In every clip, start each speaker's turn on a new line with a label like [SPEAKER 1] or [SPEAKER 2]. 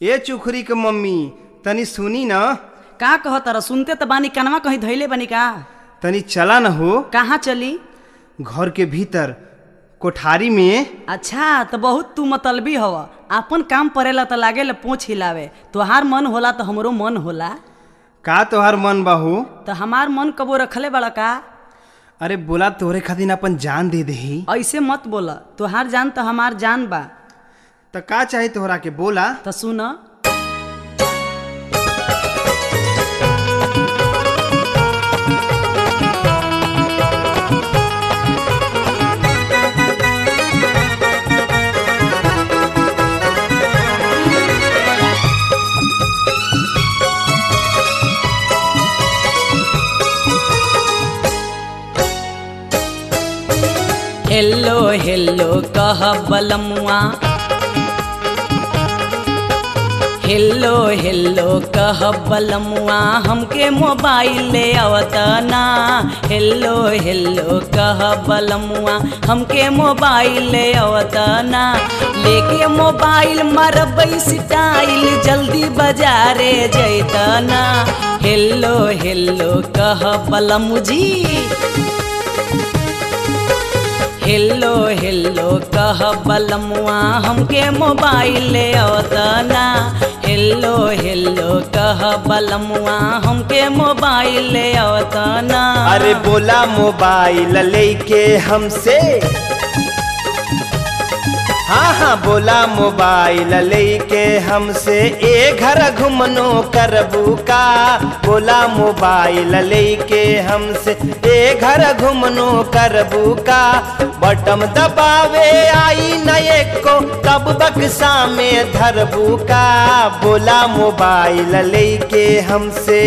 [SPEAKER 1] ए चुखरी के मम्मी तनी सुनी न
[SPEAKER 2] का कह तर सुनते त बानी कनवा कहीं धैले बानी का
[SPEAKER 1] तनी चला न हो
[SPEAKER 2] कहाँ चली
[SPEAKER 1] घर के भीतर कोठारी में
[SPEAKER 2] अच्छा तो बहुत तू मतलबी हव आपन काम परेला त लागेला पोछ हिलावे तोहार मन होला तो हमरो मन होला
[SPEAKER 1] का तोहार मन बाहू
[SPEAKER 2] तो हमार मन कबो रखले बड़ा का
[SPEAKER 1] अरे बोला तोहरे खातिर अपन जान दे दही
[SPEAKER 2] ऐसे मत बोला तोहार जान तो हमार जान बा
[SPEAKER 1] त का चाहे तोहरा के बोला
[SPEAKER 2] तो सुन हेलो हेलो कह बलमुआ हेलो हेलो कह बलमुआ हमके मोबाइल ले आवतना हेलो हेलो कह बलमुआ हमके मोबाइल ले आवतना लेके मोबाइल मरबई स्टाइल जल्दी बाजारे जैतना हेलो हेलो कह बलमु जी हेलो हेलो कह बलमुआ हमके मोबाइल ले आवतना हेलो हेलो कह बलमुआ हमके मोबाइल ले आवतना
[SPEAKER 1] अरे बोला मोबाइल लेके हमसे हाँ हाँ बोला मोबाइल लेके हमसे ए घर घुमनो करबू का बोला मोबाइल लेके हमसे ए घर घुमनो करबू का बटम दबावे आई न एको तब बक्सा में धरबू का बोला मोबाइल लेके हमसे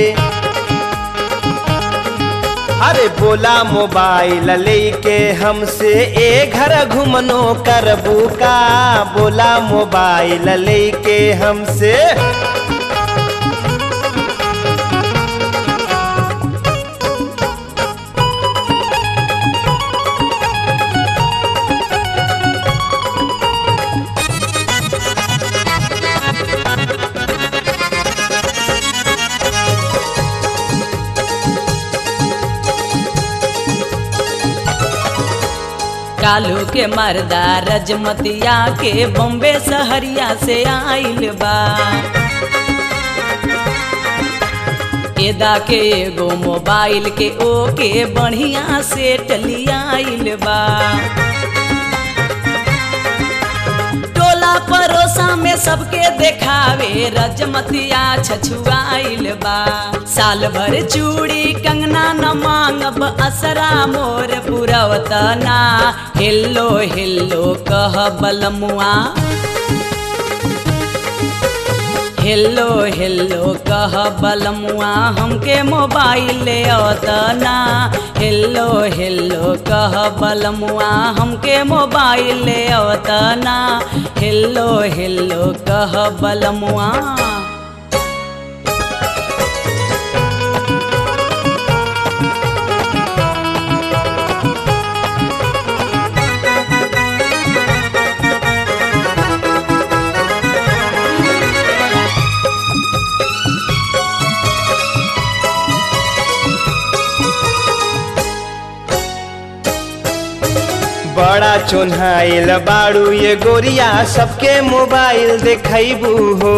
[SPEAKER 1] अरे बोला मोबाइल लेके हमसे ए घर घुमनो करबू का बोला मोबाइल लेके हमसे
[SPEAKER 2] कालू के मर्दा रजमतिया के बॉम्बे सहरिया से आइल बा एदा के एगो मोबाइल के ओके बढ़िया से टलियाइल बा टोला परोसा में सबके देखावे रजमतिया छछुआइल बा साल भर चूड़ी कंगना न मांगब असरा मोर पुरवतना हेलो हेलो कह बलमुआ हेलो हेलो कह बलमुआ हमके मोबाइल ले अवतना हेलो हेलो कह बलमुआ हमके मोबाइल ले अवतना हेलो हेलो कह बलमुआ
[SPEAKER 1] बड़ा चोन्हाइल बाड़ू ये गोरिया सबके मोबाइल देखैबू हो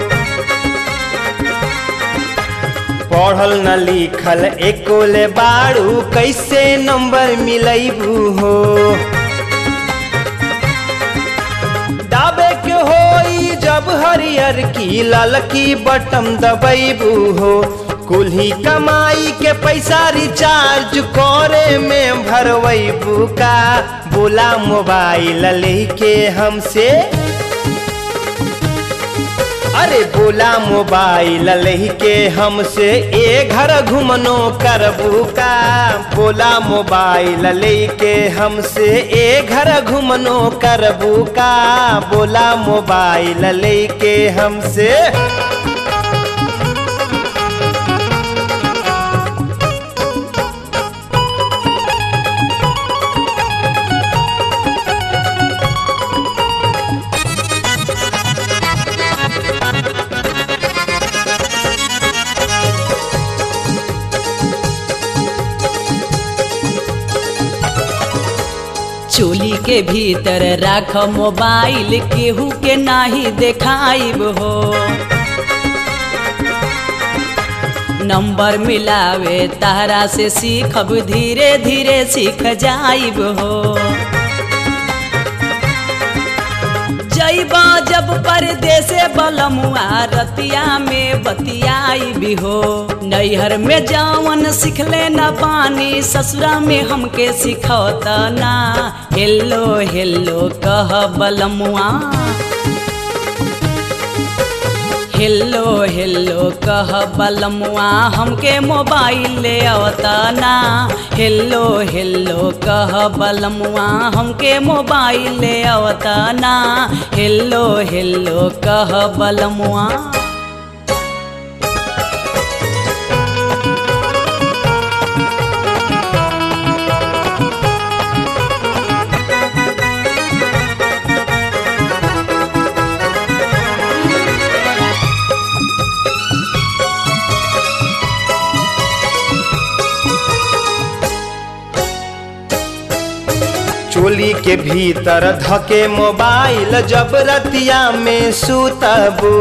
[SPEAKER 1] पढ़ल न लिखल एको ले बाड़ू कैसे नंबर मिलैबू हो दाबे के होई जब हरियर की ललकी बटम दबैबू हो कुल्ही कमाई के पैसा रिचार्ज करे में भरवैबू का बोला मोबाइल लेके हमसे अरे बोला मोबाइल लेके हमसे ए घर घुमनो करबू का बोला मोबाइल लेके हमसे ए घर घुमनो करबू का बोला मोबाइल लेके हमसे
[SPEAKER 2] के भीतर राख मोबाइल केहू के नाही देखाइब हो नंबर मिलावे तारा से सीखब धीरे धीरे सीख जाइब हो जैबा जब परदेसे बलमुआ रतिया में बतियाई भी हो नैहर में जावन सिखले न पानी ससुरा में हमके सिखौता ना हेलो हेलो कह बलमुआ हेलो हेलो कह बलमुआ हमके मोबाइल ले आवता ना हेलो हेलो कह बलमुआ हमके मोबाइल ले आवता ना हेलो हेलो कह बलमुआ
[SPEAKER 1] चोली के भीतर धके मोबाइल जब रतिया में सुतबू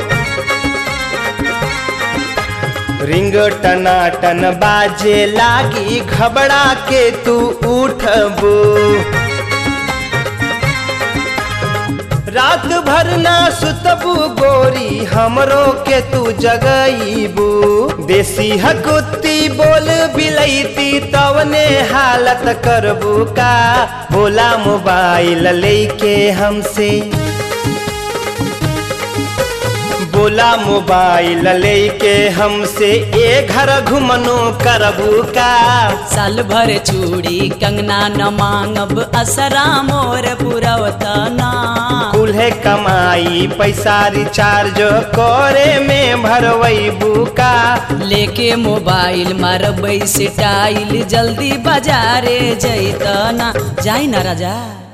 [SPEAKER 1] रिंग टनाटन बाजे लागी घबरा के तू उठबू रात भर ना सुतबू गोरी हमरो के तू जगईबू देसी हकुत्ती बोल बिलैती तवने हालत करबू का बोला मोबाइल लेके हमसे बोला मोबाइल लेके हमसे ए घर घुमनो करबू का
[SPEAKER 2] साल भर चूड़ी कंगना न मांगब असरा मोर पुरवतना
[SPEAKER 1] कुल्हे कमाई पैसा रिचार्ज करे में भरवैबू का
[SPEAKER 2] लेके मोबाइल मारबै स्टाइल जल्दी बाजारे जैतना जाई ना राजा